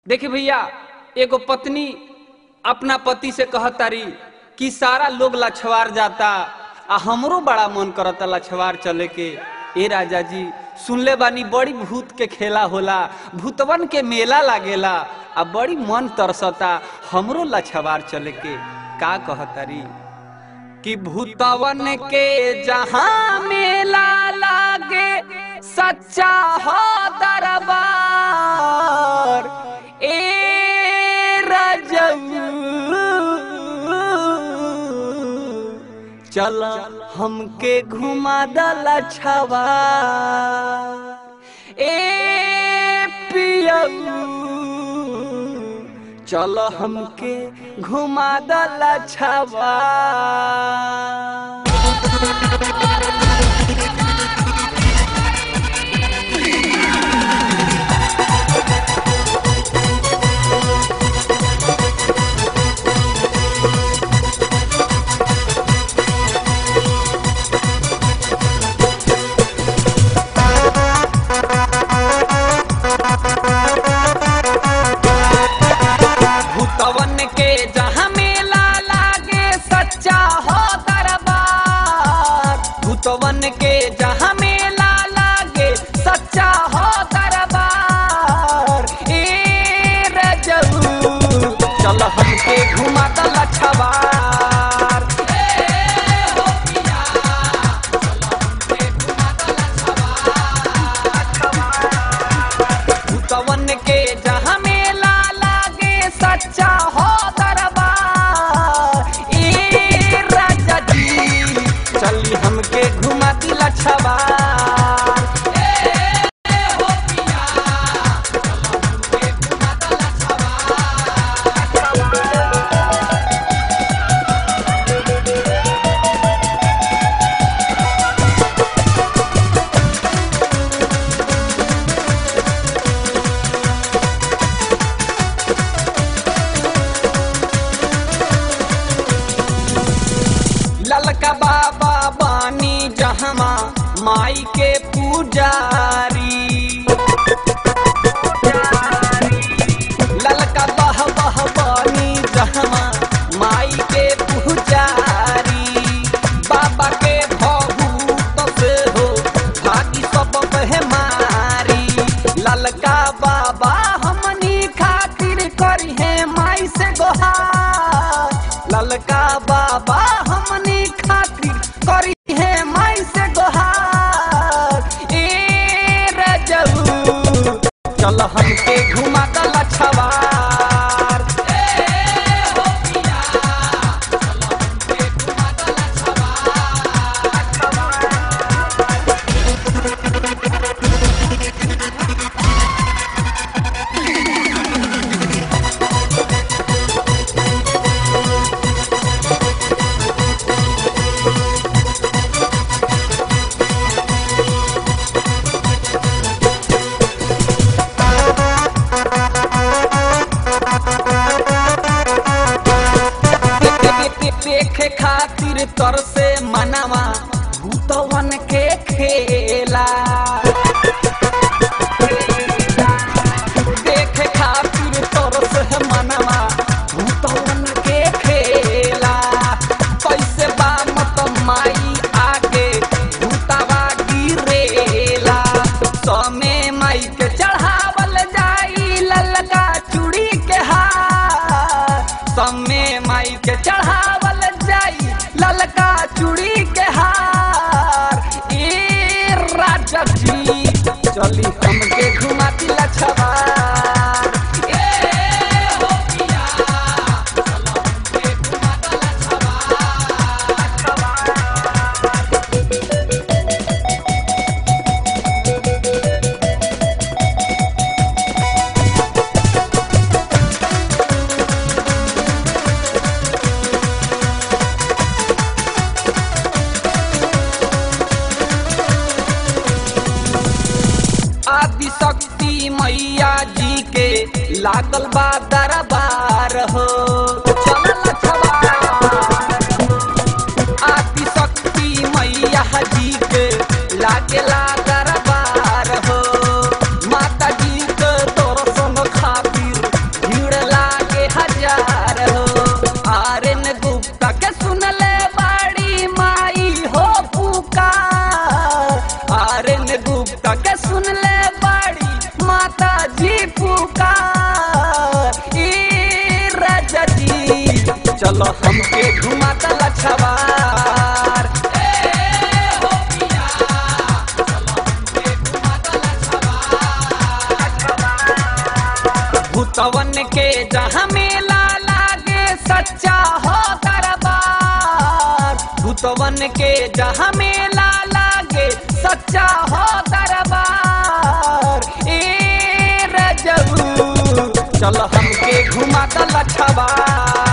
देखिए भैया एगो पत्नी अपना पति से कहतारी कि सारा लोग लछवार जाता आ हमरो बड़ा मन करता लछवार चले के ए राजा जी सुनले बानी बड़ी भूत के खेला होला भूतवन के मेला लागेला आ बड़ी मन तरसता हमरो लछवार चले के का कहतारी कि भूतवन के जहाँ मेला लागे सच्चा हो दरबार ए रजऊ चल हमके घुमा दला छवा ए पियऊ चल हमके घुमा दला छवा भूतवन के जहाँ मेला लागे सच्चा हो दरबार भूतवन के जहाँ मेला लागे सच्चा हो दरबार ए रजऊ चल हमके घुमा दल छवार भूतवन के जहाँ मेला लागे सच्चा हो दरबार ए राजा जी चली हमके घुमा दिला छवार ललका बाबा बानी जहमा माई के पुजारी ललका बह बह बानी जहमा माई के पुजारी बाबा के भभूत से हो भागी सब मारी ललका बाबा हमनी खातिर करी है माई से गोहार ललका बाबा हमनी खातिर करी है माई से गोहार ए रजऊ चल हमके घुमा दल छवार देखे खातिर तर से मनावा भूतवन के खेला देखे खातिर तर से मनावा भूतवन के खेला कैसे बा मत माई आगे भूतवा गिरेला समे माई के चढ़ावल जाई ललका चूड़ी के हार समे माई के चढ़ावल जाई ललका चूड़ी के हार ए राजा जी चली हमके घुमा दिला छवार ए हो पिया चल हमके घुमा दिला छवार आदि शक्ति मैया जी के लागल बा दरबार हो चलल छवार आदि शक्ति मैया जी के लागेला दरबार हो माता जी के दर्शन खातिर चल हमके घुमा दला छवार भूतवन के जहाँ मेला लागे सच्चा हो दरबार भूतवन के जहाँ मेला लागे सच्चा हो दरबार ए रजबू चल हमके घुमा दला छवार